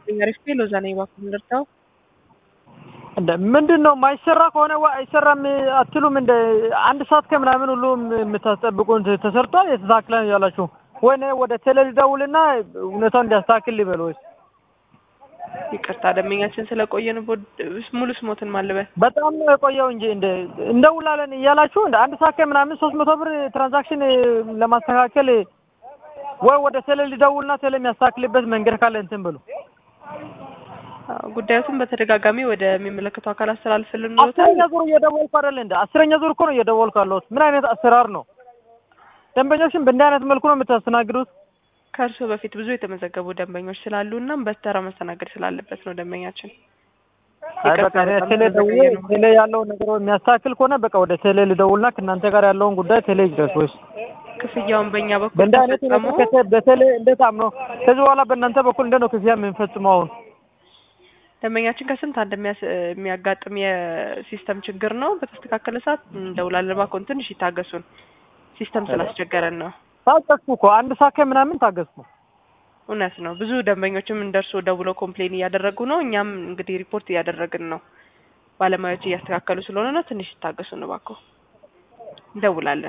አሪፍ ሎዛ ነኝ እባክህ ልርዳው? እንደ ምንድን ነው የማይሰራ ከሆነ ዋ አይሰራም አትሉም? እንደ አንድ ሰዓት ከምናምን ሁሉ የምታስጠብቁን ተሰርቷል የተስተካክለ ያላችሁ ወይ እኔ ወደ ቴሌ ልደውልና እውነታውን እንዲያስተካክል ሊበል ወይስ ይቅርታ ደንበኛችን ስለቆየን ሙሉ ስሞትን ማልበል በጣም ነው የቆየው እንጂ እንደ እንደውላለን እያላችሁ እንደ አንድ ሰዓት ከምናምን ሶስት መቶ ብር ትራንዛክሽን ለማስተካከል ወይ ወደ ቴሌ ልደውልና ቴሌ የሚያስተካክልበት መንገድ ካለ እንትን ብሉ። ጉዳዩትን በተደጋጋሚ ወደሚመለከቱ አካል አስተላልፍልን አስረኛ ዙር እየደወልኩ አይደለ እንደ አስረኛ ዙር እኮ ነው እየደወልኩ ያለሁት። ምን አይነት አሰራር ነው? ደንበኞችን በእንዲህ አይነት መልኩ ነው የምታስተናግዱት? ከእርስዎ በፊት ብዙ የተመዘገቡ ደንበኞች ስላሉ እና በተራ መስተናገድ ስላለበት ነው ደንበኛችን። አይ በቃ እኔ ቴሌ ደውዬ ቴሌ ያለውን ነገር የሚያስተካክል ከሆነ በቃ ወደ ቴሌ ልደውልና ከእናንተ ጋር ያለውን ጉዳይ ቴሌ ይድረስ ወይስ ክፍያውን በእኛ በኩል በእንዲህ አይነት ተፈጸሙ። ሁኔታ በቴሌ እንዴት አምነው ከዚህ በኋላ በእናንተ በኩል እንዴት ነው ክፍያ የምንፈጽመው አሁን? ደንበኛችን ከስንት አንድ የሚያስ- የሚያጋጥም የሲስተም ችግር ነው። በተስተካከለ ሰዓት እንደውላለን። እባክዎን ትንሽ ይታገሱን፣ ሲስተም ስላስቸገረን ነው። ታገስኩ እኮ አንድ ሰዓት ከምናምን ታገስኩ። እውነት ነው። ብዙ ደንበኞችም እንደርሱ ደውለው ኮምፕሌን እያደረጉ ነው። እኛም እንግዲህ ሪፖርት እያደረግን ነው። ባለሙያዎች እያስተካከሉ ስለሆነ ነው። ትንሽ ይታገሱን እባክዎ። እንደውላለን።